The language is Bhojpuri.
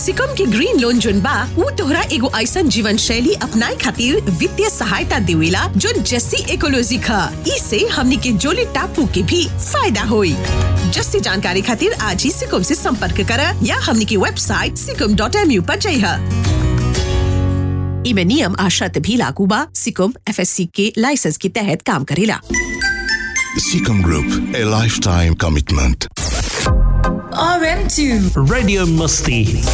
सिकम के ग्रीन लोन जोन बा ऊ तोहरा एगो ऐसन जीवन शैली अपनाए खातिर वित्तीय सहायता देवेला जो जस्सी इकोलॉजी खा इसे हमनी के जोली टापू के भी फायदा होई जस्सी जानकारी खातिर आज ही सिकम से संपर्क करा या हमनी की वेबसाइट सिकम डॉट एम यू पर जइहा इमे नियम आ शर्त भी लागू बा सिकम एफएससी के लाइसेंस के तहत काम करेला Seacom Group, a lifetime commitment. RM2 Radio Musti.